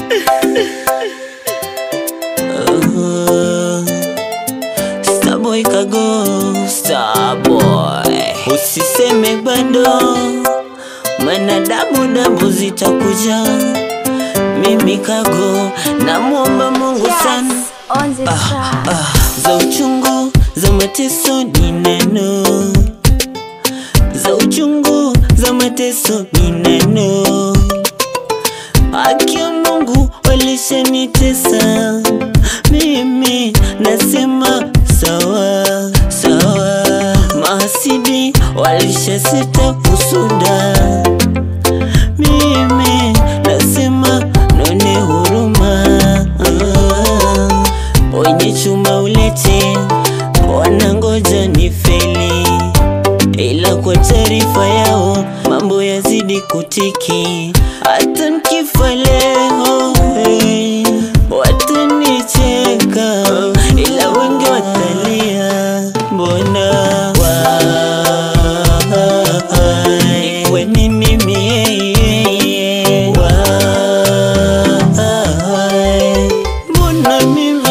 Starboy kago Starboy Usiseme bado Mana dabu dabu zitakuja Mimi kago Namwomba Mungu sana on the track. ah, Za uchungu za mateso ni neno Za uchungu za mateso ni neno Haki ya Mungu walishanitesa Mimi nasema sawa sawa Mahasidi walishasita kusuda Mimi nasema none huruma Wenye chuma ulete wanangoja ni feli ila kwa taarifa yao mambo yazidi kutiki. Hata nikifa leo hey, watanicheka, ila wengi watalia, mbona wai kwa nini mie wai mbona mimi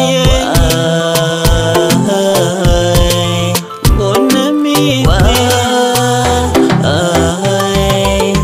wai mbona mimi wai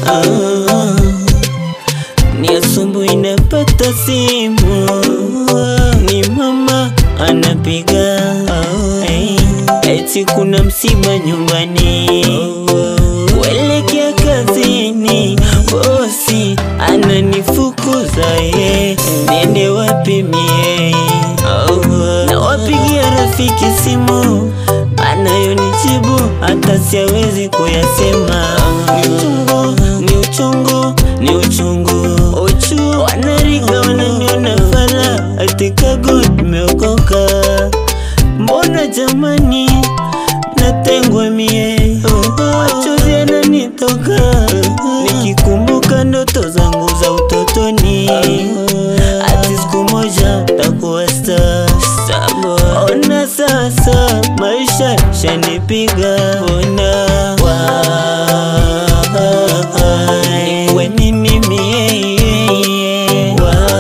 ni asubuhi napata simu, ni mama anapiga, Hey, eti kuna msiba nyumbani, kuelekea kazini, bosi ananifukuza ye, niende wapi mie? Na wapigia rafiki simu anayonijibu hata siawezi kuyasema. Ni uchungu, ni uchungu, ni uchungu, uchu wanariga wananiona fala, ati kago nimeokoka. Mbona jamani natengwa mie, machozi yananitoka nikikumbuka ndoto zangu za utotoni, ati siku moja takuwa star. Ona sasa maisha shanipiga, ona wai kwa nini mie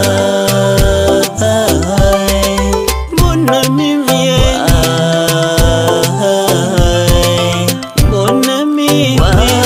wai mbona mimi wai mbona mimi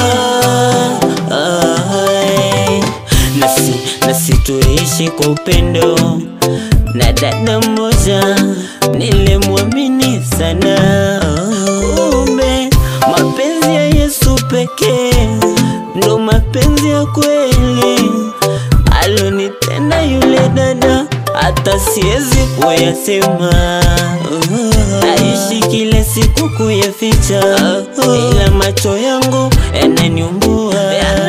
wai nasi nasi tuishi kwa upendo na dada mmoja nilimwamini sana, kumbe mapenzi ya Yesu pekee ndo mapenzi ya kweli. Alonitenda yule dada hata siwezi kuyasema, naishi kila siku kuyaficha, ila macho yangu yananiumbua